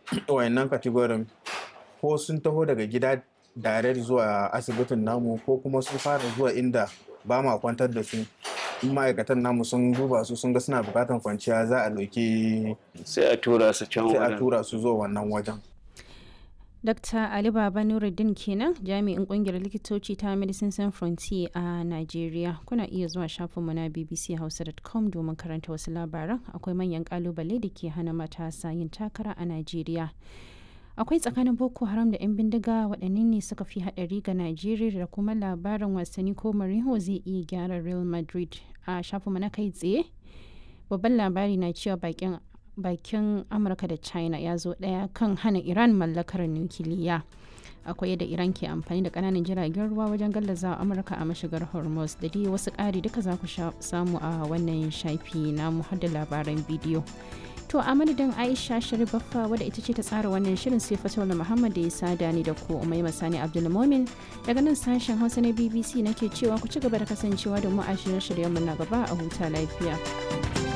wayannan kategorin ko sun taho daga gida direct zuwa asibitin namu ko kuma sun fara zuwa inda ba ma kwantar da su in ma'aikatan namu sun duba su sun ga suna bukatan kwanciya za a ɗauki sai a tura su can sai a wajen tura su zuwa wannan wajen Dr. Ali Baba Nuruddin kenan jami'in kungiyar likitoci ta Medicine Sans Frontier a Najeriya. Kuna iya zuwa shafinmu na bbchausa.com domin karanta wasu labaran akwai manyan kalubale da ke hana matasa yin takara a Najeriya. Akwai tsakanin Boko Haram da 'yan bindiga waɗanne ne suka fi haɗari ga Najeriya da kuma labarin wasanni ko Mourinho zai iya gyara Real Madrid a shafinmu na kai tsaye. Babban labari na cewa bakin bakin amurka da china ya zo daya kan hana iran mallakar nukiliya akwai yadda iran ke amfani da kananan jiragen ruwa wajen gallaza amurka a mashigar hormuz da dai wasu ƙari duka za ku samu a wannan shafi na har da labaran bidiyo to a madadin aisha sharifaffa wadda ita ce ta tsara wannan shirin sai fatola muhammad da ya sada ni da ku umai masani abdulmomin daga nan sashen hausa na bbc nake cewa ku ci gaba da kasancewa da mu a shirye-shiryenmu na gaba a huta lafiya